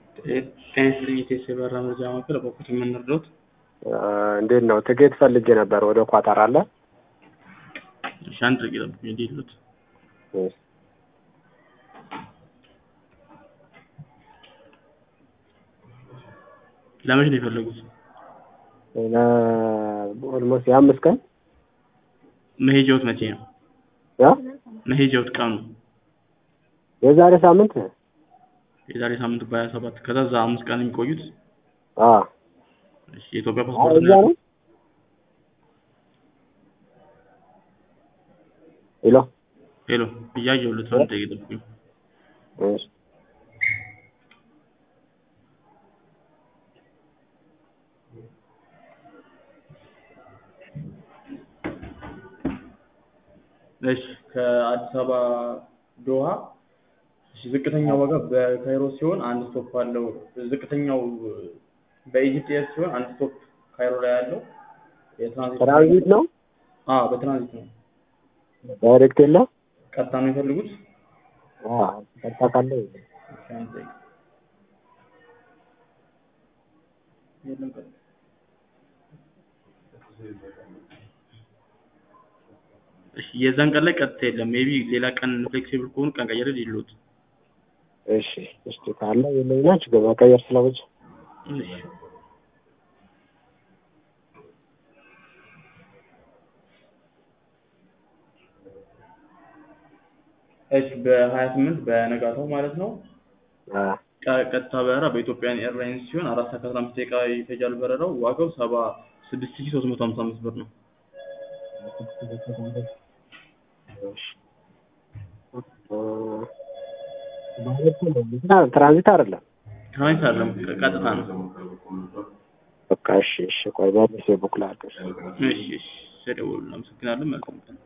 ጤና ይስጥልኝ የቴስ የበረራ መረጃ ማዕከል በኩት የምንረዳት እንዴት ነው? ትኬት ፈልጌ ነበር ወደ ኳታር አለ። እሺ አንድ ደቂቃ ጠብቁኝ። እንዴት ሉት ለመቼ ነው የፈለጉት? ኦልሞስት የአምስት ቀን መሄጃዎት መቼ ነው? ያ መሄጃዎት ቀኑ የዛሬ ሳምንት የዛሬ ሳምንት በሀያ ሰባት ከዛ እዛ አምስት ቀን የሚቆዩት አ እሺ የኢትዮጵያ አይ ፓስፖርት እዛ ነው። ሄሎ ሄሎ እያየሁልት ነው። አንድ ደቂቃ ጠብቁኝ። እሺ እሺ ከአዲስ አበባ ዶሃ እሺ ዝቅተኛው ዋጋ በካይሮ ሲሆን አንድ ስቶፕ አለው። ዝቅተኛው በኢጂፕት ኤር ሲሆን አንድ ስቶፕ ካይሮ ላይ ያለው የትራንዚት ትራንዚት ነው አዎ በትራንዚት ነው። ዳይሬክት የለ ቀጥታ ነው የፈልጉት? አ ተጣቃለ እሺ አንድ ደቂቃ የለም ቀጥታ እሺ የዛን ቀን ላይ ቀጥታ የለም። ሜቢ ሌላ ቀን ፍሌክሲብል ከሆኑ ቀን ቀየረ ሊሉት እሺ እስቲ ካለ የለኝና ችግር መቀየር ስለወጭ እሺ እሺ በሀያ ስምንት በነጋታው ማለት ነው። አ ቀ- ቀጥታ በረራ በኢትዮጵያን ኤርላይንስ ሲሆን አራት ሰዓት ከአስራ አምስት ደቂቃ ይፈጃል በረራው። ዋጋው ሰባ ስድስት ሺህ ሶስት መቶ ሀምሳ አምስት ብር ነው። ትራንዚት አይደለም። ትራንዚት አይደለም ቀጥታ ነው። በቃ እሺ፣ እሺ፣ ቆይ በልሴ ቡክ ላድርግ። እሺ እሺ፣ ስለደወሉ አመሰግናለሁ። መልካም ቀን